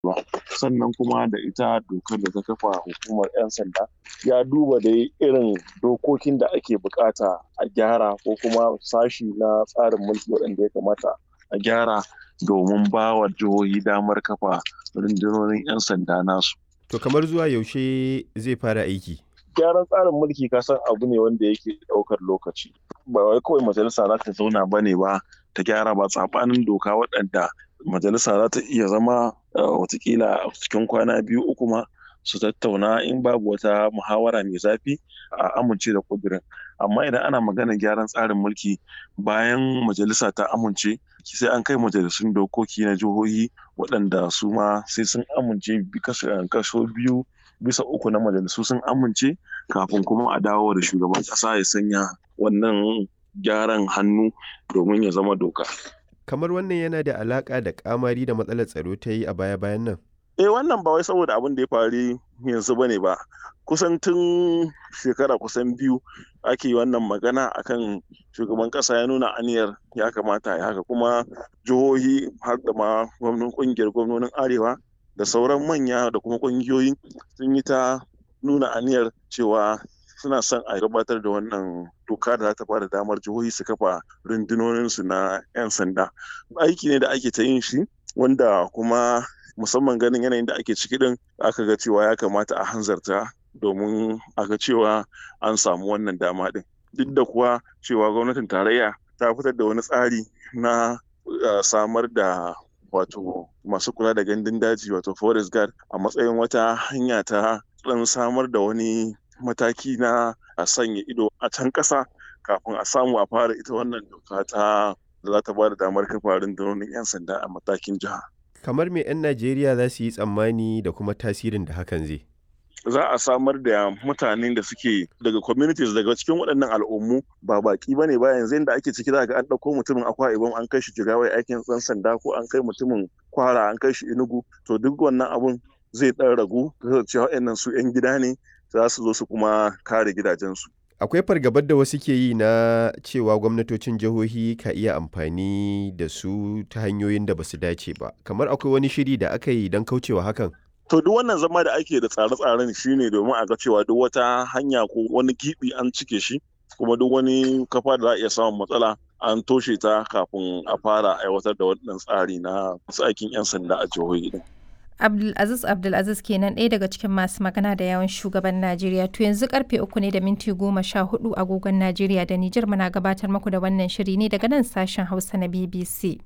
ba sannan kuma da ita dokar da ta kafa hukumar 'yan sanda ya duba da irin dokokin da ake bukata a gyara ko kuma sashi na tsarin mulki waɗanda ya kamata a gyara domin ba wa jihohi damar kafa rundunonin 'yan sanda nasu. To kamar zuwa yaushe zai fara aiki? Gyaran tsarin mulki kasan abu ne wanda yake ɗaukar lokaci. Ba wai kawai majalisa za ta zauna ba ne ba ta gyara ba tsabanin doka waɗanda majalisa za ta iya zama watakila a cikin kwana biyu uku ma su tattauna in babu wata muhawara mai zafi a amince da kudirin amma idan ana magana gyaran tsarin mulki bayan majalisa ta amince sai an kai majalisun dokoki na jihohi waɗanda su ma sai sun amince kaso biyu bisa uku na majalisu sun amince kafin kuma a dawo da shugaban ƙasa ya sanya wannan gyaran hannu domin ya zama doka. kamar wannan yana da alaƙa da kamari da matsalar tsaro ta yi a baya-bayan nan? Eh wannan ba wai saboda abin da ya faru yanzu bane ba. Kusan tun shekara kusan biyu ake wannan magana akan shugaban kasa ya nuna aniyar ya kamata ya haka kuma jihohi har da ma gwamnan kungiyar gwamnonin arewa da sauran manya da kuma kungiyoyi sun yi ta nuna aniyar cewa suna son a gabatar da wannan doka da za ta bada damar jihohi su kafa rundunoninsu na 'yan sanda aiki ne da ake ta yin shi wanda kuma musamman ganin yanayin da ake ciki din aka ga cewa ya kamata a hanzarta domin a ga cewa an samu wannan dama din duk da kuwa cewa gwamnatin tarayya ta fitar da wani tsari na samar da wato masu kula da gandun daji wato forest guard a matsayin wata hanya ta dan samar da wani mataki na a sanya ido a can ƙasa kafin a samu a fara ita wannan doka ta da za ta ba da damar kafa rundunonin 'yan sanda a matakin jiha. Kamar me 'yan Najeriya za su yi tsammani da kuma tasirin da hakan zai? Za a samar da mutanen da suke daga communities daga cikin waɗannan al'ummu ba baki bane ba yanzu inda ake ciki za ga an ɗauko mutumin akwa ibom an kai shi jigawai aikin ɗan sanda ko an kai mutumin kwara an kai shi inugu to duk wannan abun zai ɗan ragu cewa waɗannan su 'yan gida ne za su zo su kuma kare gidajensu. Akwai fargabar da wasu ke yi na cewa gwamnatocin jihohi ka iya amfani da su ta hanyoyin da ba su dace ba. Kamar akwai wani shiri da aka yi don kaucewa hakan? To duk wannan zama da ake da tsare-tsaren shine domin a ga cewa duk wata hanya ko wani gibi an cike shi kuma duk wani kafa da za a iya samun matsala an toshe ta kafin a fara aiwatar da wannan tsari na aikin 'yan sanda a jihohi din. Abdulaziz Abdulaziz kenan ɗaya daga cikin masu magana da yawan shugaban Najeriya to yanzu karfe uku ne da minti goma sha hudu agogon Najeriya da Nijar muna gabatar muku da wannan shiri ne daga nan sashen Hausa na BBC.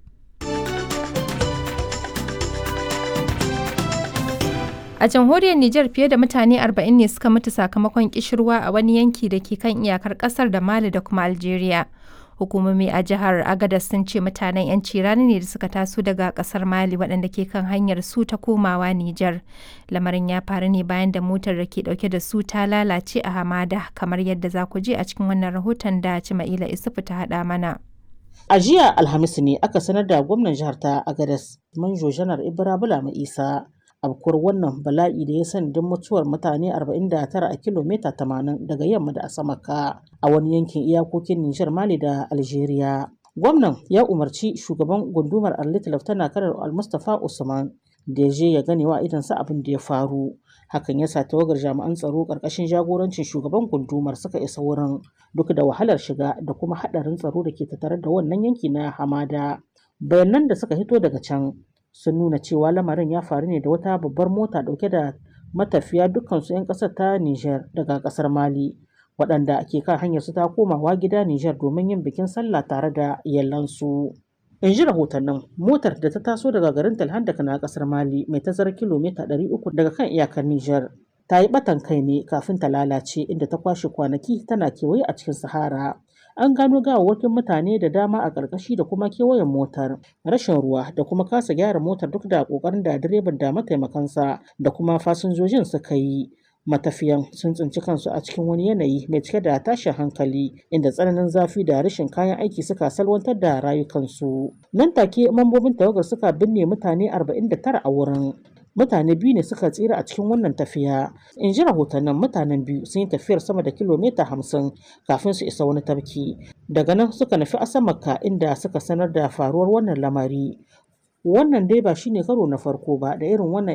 A jamhuriyar Nijar fiye da mutane 40 ne suka mutu sakamakon kishirwa a wani yanki da ke kan iyakar kasar da Mali da kuma Algeria. hukumomi a jihar agadas sun ce mutanen 'yanci rani ne da suka taso daga kasar mali waɗanda ke kan hanyar su ta komawa nijar lamarin ya faru ne bayan da motar da ke ɗauke da su ta lalace a hamada kamar yadda za ku je a cikin wannan rahoton da cima'ila isufu ta haɗa mana a jiya alhamis ne aka sanar da gwamnan jihar ta agadas manjo janar ibra bulama isa abkuwar wannan bala'i da ya sanadin mutuwar mutane 49 a kilomita 80 daga yamma da asamaka a wani yankin iyakokin Nijar Mali da Algeria. Gwamnan ya umarci shugaban gundumar Arlit Laftana Kanar Al-Mustapha Usman da ya je ya gane wa idansa abin da ya faru. Hakan ya sa tawagar jami'an tsaro ƙarƙashin jagorancin shugaban gundumar suka isa wurin duk da wahalar shiga da kuma haɗarin tsaro da ke tattare da wannan yanki na hamada. Bayanan da suka hito daga can sun nuna cewa lamarin ya faru ne da wata babbar mota dauke da matafiya dukkansu 'yan kasar ta Nijar daga kasar Mali waɗanda ke kan hanyar su ta komawa gida Nijar domin yin bikin sallah tare da iyalansu. In ji rahotannin motar da ta taso daga garin Talhandaka na kasar Mali mai tazarar kilomita 300 daga kan iyakar Nijar ta yi batan kai ne kafin ta lalace inda ta kwashe kwanaki tana kewaye a cikin Sahara. an gano gawawwakin mutane da dama a ƙarƙashi da kuma kewayen motar rashin ruwa da kuma kasa gyara motar duk da ƙoƙarin da direban da mataimakansa da kuma fasinjojin suka yi matafiyan sun tsinci kansu a cikin wani yanayi mai cike da tashin hankali inda tsananin zafi da rashin kayan aiki suka salwantar da rayukansu nan take mambobin tawagar suka binne mutane 49 a wurin mutane biyu ne suka tsira a cikin wannan tafiya in ji rahotannin mutanen biyu sun yi tafiyar sama da kilomita hamsin kafin su isa wani tafki daga nan suka nufi asamaka inda suka sanar da faruwar wannan lamari Wannan dai ba shine karo na farko ba da irin wannan